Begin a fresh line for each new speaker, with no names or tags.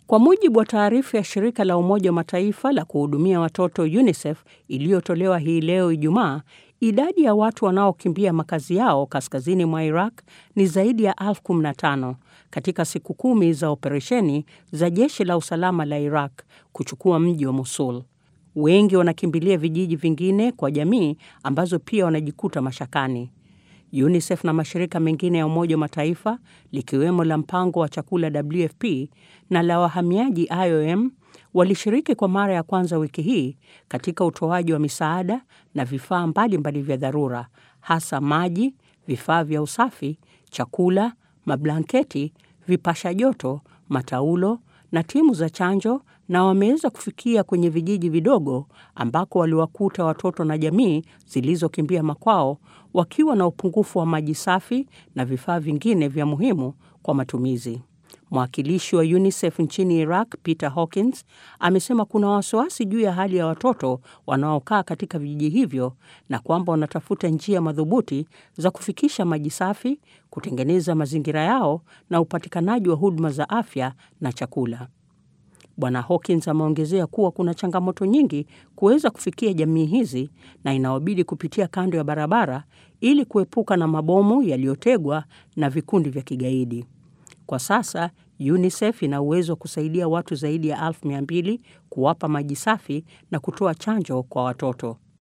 Kwa mujibu wa taarifa ya shirika la Umoja wa Mataifa la kuhudumia watoto UNICEF iliyotolewa hii leo Ijumaa, idadi ya watu wanaokimbia makazi yao kaskazini mwa Iraq ni zaidi ya elfu kumi na tano katika siku kumi za operesheni za jeshi la usalama la Iraq kuchukua mji wa Mosul. Wengi wanakimbilia vijiji vingine kwa jamii ambazo pia wanajikuta mashakani. UNICEF na mashirika mengine ya Umoja wa Mataifa likiwemo la mpango wa chakula WFP na la wahamiaji IOM walishiriki kwa mara ya kwanza wiki hii katika utoaji wa misaada na vifaa mbalimbali vya dharura, hasa maji, vifaa vya usafi, chakula, mablanketi, vipasha joto, mataulo na timu za chanjo na wameweza kufikia kwenye vijiji vidogo ambako waliwakuta watoto na jamii zilizokimbia makwao wakiwa na upungufu wa maji safi na vifaa vingine vya muhimu kwa matumizi. Mwakilishi wa UNICEF nchini Iraq, Peter Hawkins, amesema kuna wasiwasi juu ya hali ya watoto wanaokaa katika vijiji hivyo na kwamba wanatafuta njia madhubuti za kufikisha maji safi, kutengeneza mazingira yao na upatikanaji wa huduma za afya na chakula. Bwana Hawkins ameongezea kuwa kuna changamoto nyingi kuweza kufikia jamii hizi na inawabidi kupitia kando ya barabara ili kuepuka na mabomu yaliyotegwa na vikundi vya kigaidi. Kwa sasa UNICEF ina uwezo wa kusaidia watu zaidi ya elfu mia mbili kuwapa maji safi na kutoa chanjo kwa watoto.